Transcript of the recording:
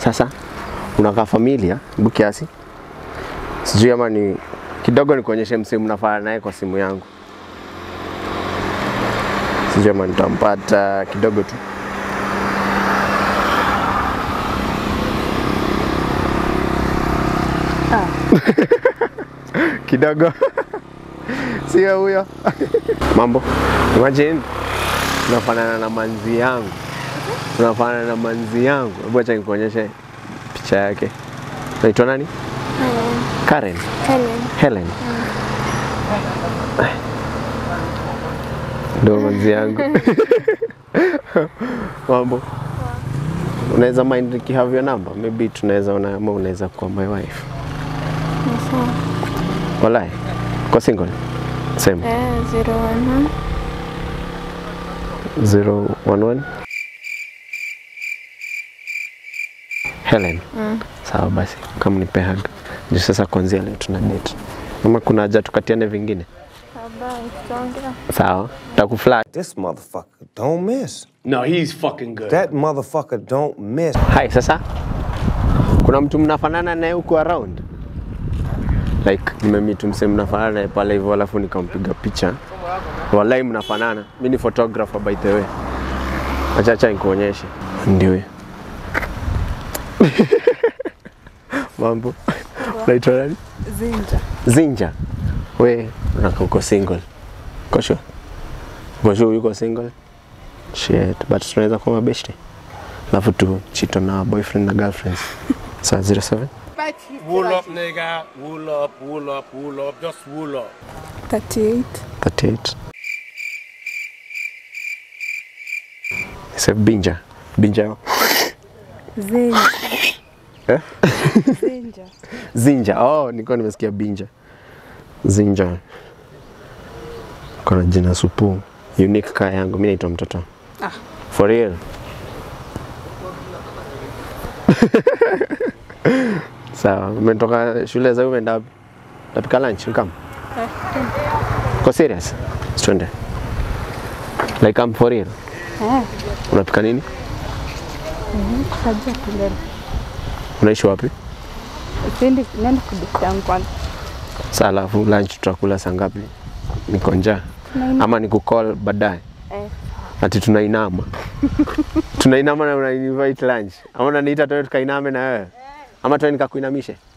Sasa unakaa familia hebu kiasi, sijui ama ni kidogo, nikuonyeshe msee mnafanya naye kwa simu yangu, sijui ama nitampata kidogo tu. kidogo sio huyo. Mambo, imagine unafanana na manzi yangu, unafanana na manzi yangu. Hebu acha nikuonyeshe picha yake. Naitwa nani? Karen. Helen. Helen. Ndio manzi yangu. Mambo. Unaweza mind nikihave your number? Maybe tunaweza ona ama unaweza kuwa my wife. Sawa. Walai. Kwa single. Same. Eh, zero one one. 011 Helen. Sawa basi, kama nipe hug. Ndio sasa kuanzia leo tuna date. Ama kuna haja tukatiane vingine? Bye, tutaongea. Sawa. Takuflat. This motherfucker don't miss. No, he's fucking good. That motherfucker don't miss. Hai, sasa kuna mtu mnafanana naye huko around? Like nimemeet msee mnafanana naye pale hivyo, alafu nikampiga picha. Wallahi mnafanana. Mimi ni photographer by the way. Acha acha nikuonyeshe. Ndio huyo. Mambo. Unaitwa nani? Zinja. Zinja. We unaka uko single. Uko sure? Uko sure yuko single? Shit, but tunaweza kuwa mabeshte. Alafu tu chito na boyfriend na girlfriends. Saa 07 Wool up, nigga. Wool up, wool up, wool up. Just wool up. 38. 38. Sasa Binja. Binja. Zinja. Eh? Zinja. Zinja. Oh, nilikuwa nimesikia Binja. Zinja. Kuna jina supu. Unique kaa yangu. Mimi naitwa mtoto. Ah. For real. Sawa, umetoka shule za umeenda wapi? Tapika lunch, come. Kwa serious? Twende. Like I'm for real. Eh, Unapika nini? kaja kulele. Unaishi wapi? Siendi nenda kudisha kwanza. Saa alafu lunch tutakula saa ngapi? Niko njaa. Tunaina- Ama nikucall baadaye? Eh, Ati tunainama. tunainama na unani invite lunch. Ama unaniita tuende tukainame na wewe? Ama tuende nikakuinamishe?